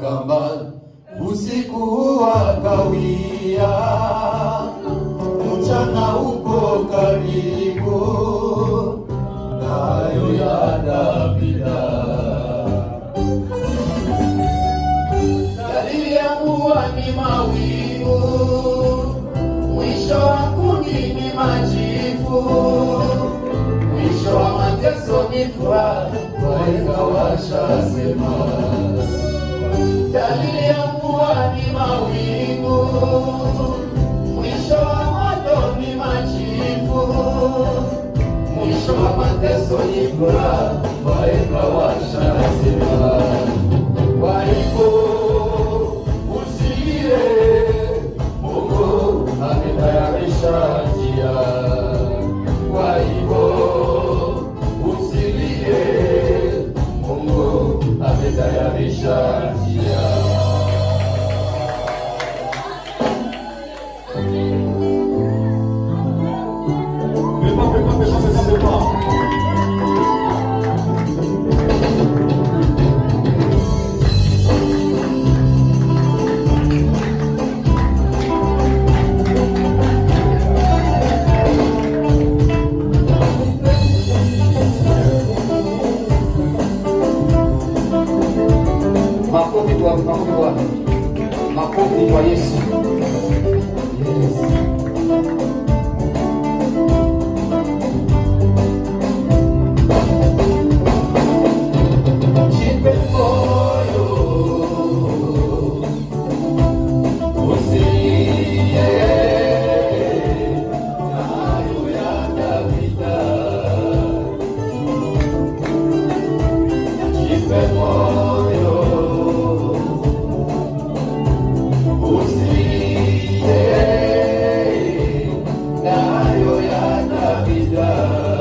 kamba usiku wakawia, mchana uko karibu, nayo yanapita. Dalili ya mvua ni mawingu, mwisho wa kuni ni majivu, mwisho wa mateso ni furaha, wahenga washasema. Dalili ya mvua ni mawingu, mwisho wa moto ni majivu, mwisho wa mateso ni furaha, wahenga washasema. Kwa hivyo usilie, Mungu ametayarisha njia. Kwa hivyo usilie, Mungu ametayarisha njia. Pepa, pepa, pepa, pepa, pepa. Makofi kwa makofi kwa makofi kwa Yesu. Jipe moyo, usilie, hayo yatapita. Jipe moyo, usilie, hayo yatapita.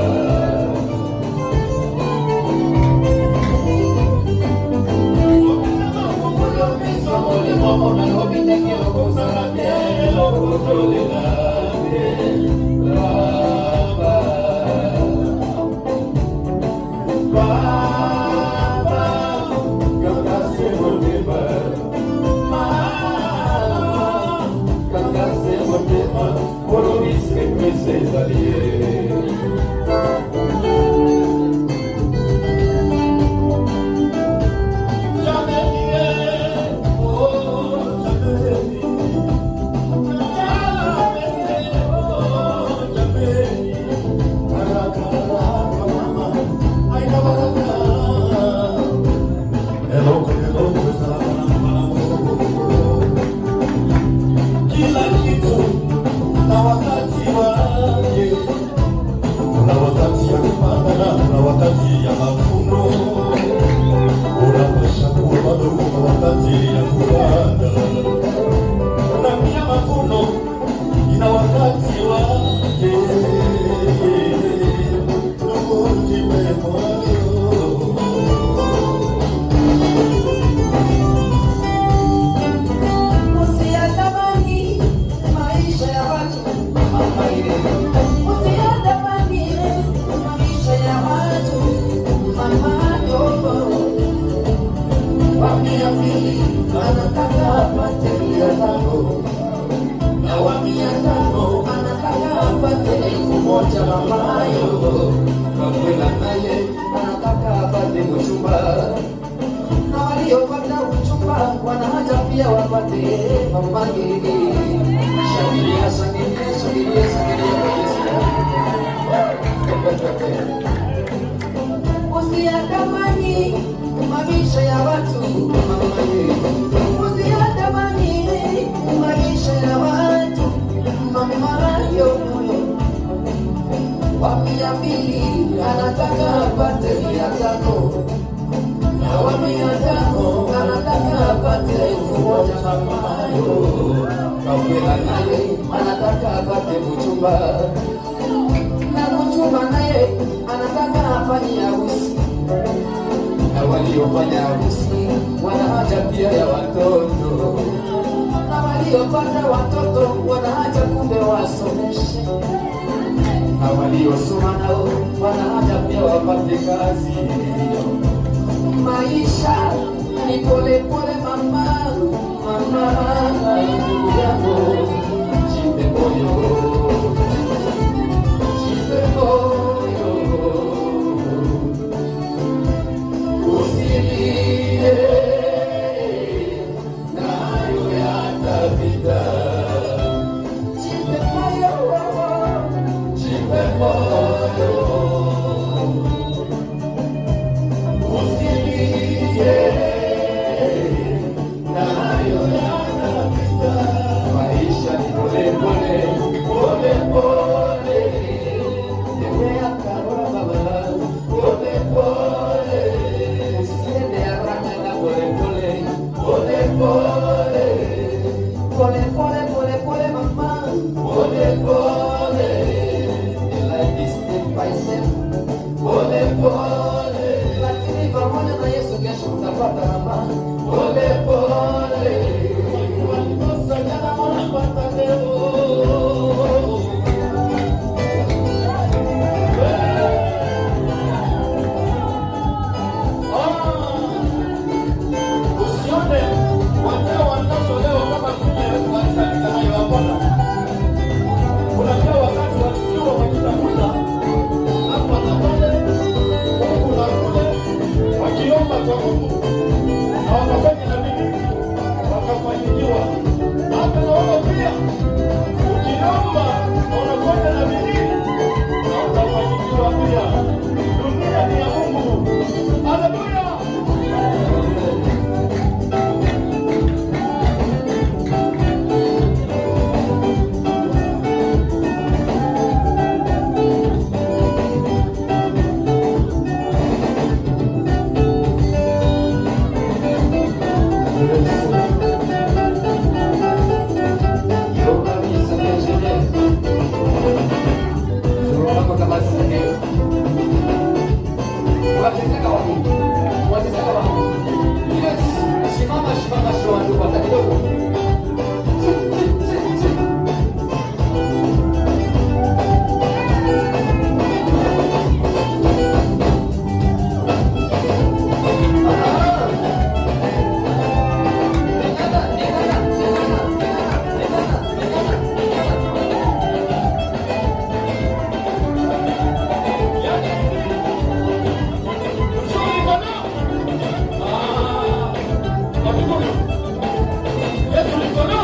Kila kitu na wakati wake. Kuna wakati ya kupanda na kuna wakati ya mavuno. Unapasha kuwa bado kuna wakati ya kupanda. Na pia mavuno ina wakati wake. Ndugu, jipe moyo. Usiyatamani maisha ya watu, usiyatamani maisha ya watu, mama dogo. Wa mia mbili anataka apate mia tano na wa mia tano anataka apate elfu moja mamayo. Kamwela naye anataka apate mchumba na waliopata uchumba wana haja pia wapate mamake. Shangilia, shangilia, shangilia, shangilia Usiyatamani maisha ya watu mamaye. Usiyatamani maisha ya watu mamayo. Wa mia mbili anataka apate mia tano na wa mia tano anataka apate elfu moja mamayo. Kamwela naye anataka apate mchumba na mchumba naye anataka afanye harusi na waliofanya harusi wana haja pia ya watoto na waliopata watoto wanaacha kumbe wasomeshe na waliosoma nao wana haja pia wapate kazi maisha ni pole pole mama, mama ndugu yangu, jipe moyo, jipe moyo, usilie, nayo yatapita. Jipe moyo, jipe moyo, usilie, nayo yatapita. Maisha ni pole pole, pole pole, tembea karama baba, pole pole, usiende haraka na pole pole, pole pole, pole pole pole pole mama, pole pole, life is step by step, pole pole, lakini pamoja na Yesu kesho utapata mama, pole pole, walikosa jana wanapata leo. Usione wazee wanaotolewa kama vile watakayowapona. Unajua wakati wakiwa wakitafuta hapa na pale, huku na kule, wakiomba kwa Mungu na wakafanya na bidii, wakafanikiwa. Hata na wewe pia ukiomba na unafanya na bidii, na utafanikiwa pia. Dunia ni ya Mungu. Haleluya! Yesu